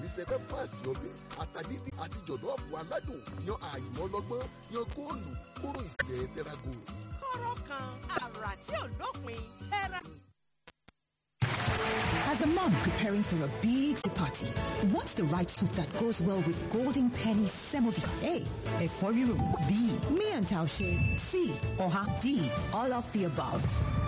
oníṣẹ́fẹ́ fàásì ọbẹ̀ àtàdídì àti jọ̀lọ́ọ̀fù aládùn yan àìmọ́ ọlọ́gbọ́n yan góòlù kóró ìsìlẹ̀ tẹ́rágò. kọ́rọ́ kan àrà tí ò lópin tẹ́ra. As a mom preparing for a big party, what's the right soup that goes well with Golden Penny Semovita? A. Eforiru. B. Me and Taushe. C. Oha. D. All of the above.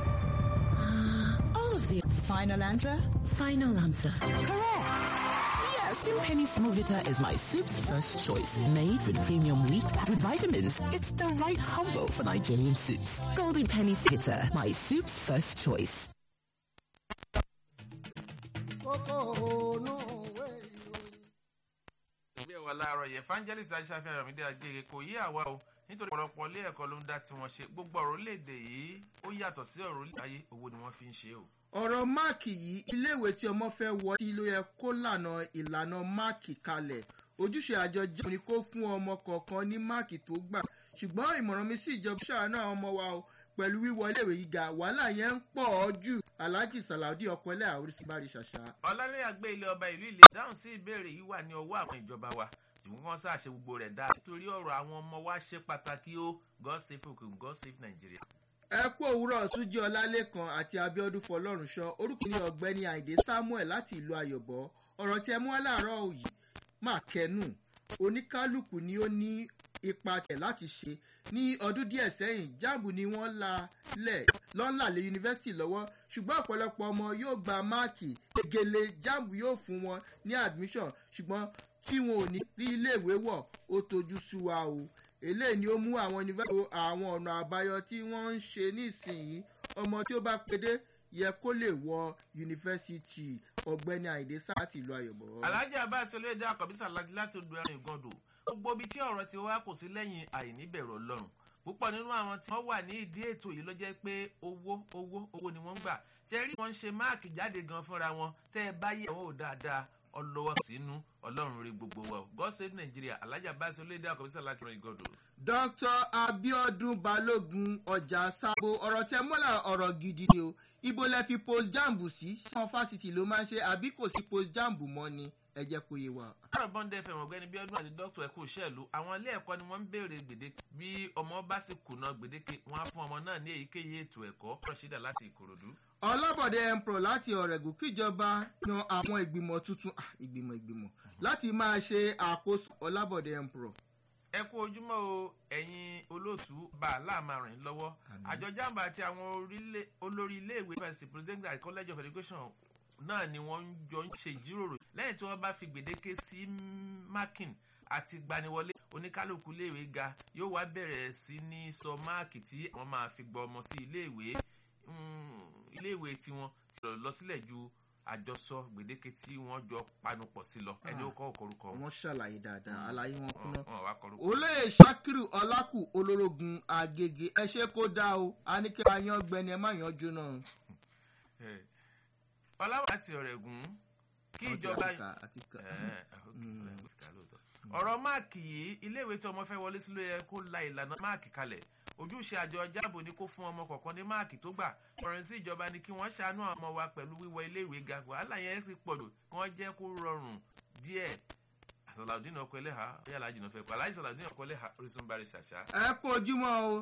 All of the Final answer? final answer. Correct. Yes, Golden Penny Semovita is my soup's first choice. Made with premium wheat with vitamins. It's the right combo for Nigerian soups. Golden Penny Semovita, my soup's first choice. ìgbé wa láàárọ̀ yẹn evangelist aṣáfihàn ramide agége kò yí àwa o nítorí ọ̀pọ̀lọpọ̀ ilé ẹ̀kọ́ ló ń dá tiwọn ṣe gbogbo ọ̀rọ̀ orílẹ̀-èdè yìí ó yàtọ̀ sí ọ̀rọ̀ orílẹ̀ ayé owó ni wọ́n fi ń ṣe o. ọ̀rọ̀ máàkì yìí iléèwé tí ọmọ fẹ́ wọ sí ló yẹ kó lànà ìlànà máàkì kalẹ̀ ojúṣe àjọ jẹun ni kó fún ọmọ kọ̀ọ̀kan ní máàkì tó gbà ṣùgbọ́n ìmọ̀ràn mi sí ìjọba ṣàánú àwọn ọmọ wa o pẹ̀lú wíwọ iléèwé gíga wàhálà yẹn ń pọ̀ ọ́ jù alhaji salaudi ọkọlẹ́ àorísí bá rí ṣàṣà. ọ̀làlẹ́ àgbẹ̀ ilé ọba ìlú ilé dáhùn sí ìbéèrè yìí wà ní ọwọ́ àwọn ìjọba wa ṣùgbọ́n wọ́n ṣàṣe gbogbo rẹ̀ dáa nítorí ọ̀rọ̀ àwọn ọmọ wa ṣe pàtàkì ó god save okun god save nigeria. ẹ kú òwúrọ̀ túnjí ọlálẹ́kan àti abiodun fọlọ́runṣọ orúkọ ní ọ̀gbẹ́ni àìdè samuel láti ìlú ayọ̀bọ ọ̀rọ̀ tí ẹ mú wá láàárọ̀ yìí má kẹnu oníkálukú ni ó ní ipa tẹ̀ láti ṣe ní ọdún díẹ̀ sẹ́yìn jáàbù ni wọ́n la lẹ̀ lọ́nlà lé yunifásitì lọ́wọ́ ṣùgbọ́n ọ̀pọ̀lọpọ̀ ọmọ yóò gba máàkì gègèlè jáàbù yóò fún wọn ní admission ṣùgbọ́n tí wọn ò ní rí iléèwé wọ̀ ó tojú sú wa o eléyìí ni ó mú àwọn yunifásitì àwọn ọ̀nà àbáyọ tí wọ́n ń ṣe nísìnyí ọmọ tí ó bá pédé yẹ kó lè wọ yunifásitì ọ̀gbẹ́ni àìdè sáà láti ìlú ayọ̀bọ̀. alhaji abbas olóyèdè akọbísà ladi láti odò ẹran ìgàndò gbogbo ibi tí ọ̀rọ̀ ti wá kò sí lẹ́yìn àìníbẹ̀rù ọlọ́run púpọ̀ nínú àwọn tí wọ́n wà ní ìdí ètò yìí ló jẹ́ pé owó owó owó ni wọ́n ń gbà ṣe rí wọn ṣe máàkì jáde gan fúnra wọn tẹ́ ẹ bá yẹ àwọn ò dáadáa ọlọ́wọ́ sínú ọlọ́run rí gbogbo wa o god save nigeria alhaji abbas olóyèdè akọbísà láti ọ̀rọ̀ ìgàndò. dr abiodun balogun ọjà sábò ọ̀rọ̀ tí ẹ mọ́lá ọ̀rọ̀ gidi ni o ibo lẹ fi post jambu sí ṣáwọn fásitì ló máa ń ṣe àbí kò sí post jambu mọ́ ni ẹ jẹ́ kó yé wa. àrò bọ́ndẹ̀ fẹ̀mọ̀ ọ̀gbẹ́ni bí ọdún àti dókítà ẹ̀kú ìṣẹ́ẹ̀lú àwọn ilé ẹ̀kọ́ ni wọ́n ń béèrè gbèdéke bí ọmọ bá sì kùnà gbèdéke wọ́n á fún ọmọ náà ní èyíkéyìí ètò ẹ̀kọ́ rọ̀ṣídà láti ìkòròdú. ọlọ́bọ̀dé empro láti ọ̀rẹ́gùn kíjọba yan àwọn ìgbìmọ̀ tuntun ah, ìgbìmọ̀ ìgbìmọ̀ láti máa ṣe àkóso ọlábọ̀dé empro. ẹ kú ojúmọ́ o ẹ̀yin olóòtú bá a láàmà ràn yín lọ́wọ́ àjọ jàǹbá àti àwọn orílẹ̀- olórí iléèwé university president and college of education náà ni wọ́n ń jọ ń ṣe ìjíròrò lẹ́yìn tí wọ́n bá fi gbèdéke sí mákìn àti gbaniwọlé oníkálukú iléèwé ga yóò wá bẹ̀rẹ̀ sí ní sọ máàkì tí wọ́n máa fi gbọ́ ọmọ sí iléèwé Mm, iléèwé tiwọn ti lọ lọ sílẹ̀ ju àjọsọ gbèdéke tí wọ́n jọ panupọ̀ sí lọ ẹni ó kọ́ òkorúkọ wọ́n ṣàlàyé dáadáa àlàyé wọn kúná. wọn wá kọrúkọ. olóyè sakiru ọlákù olórogún agége ẹ ṣe kó dá o a ní kí a yan gbẹni ẹ má yan jóná. ọláwà láti ọ̀rẹ́gùn kí ìjọba àti ká. Eh, ọ̀rọ̀ máàkì yìí iléèwé tí ọmọ fẹ́ wọlé sí ló yẹ kó la ìlànà máàkì kalẹ̀ ojúṣe àjọ jáàbò ni kó fún ọmọ kọ̀ọ̀kan ní máàkì tó gbà ọ̀rọ̀ sí ìjọba ni kí wọ́n ṣàánú àwọn ọmọ wa pẹ̀lú wíwọ iléèwé ga wàhálà yẹn ti pọ̀ jù kí wọ́n jẹ́ kó rọrùn díẹ̀ àtàlàdínà ọkọ ẹlẹ́hà ó yàrá jìnnà fẹ́ pa aláìsàn àlàdínà ọkọ ẹlẹ́hà orísun bá rí ṣàṣà. ẹ kó ojúmọ́ o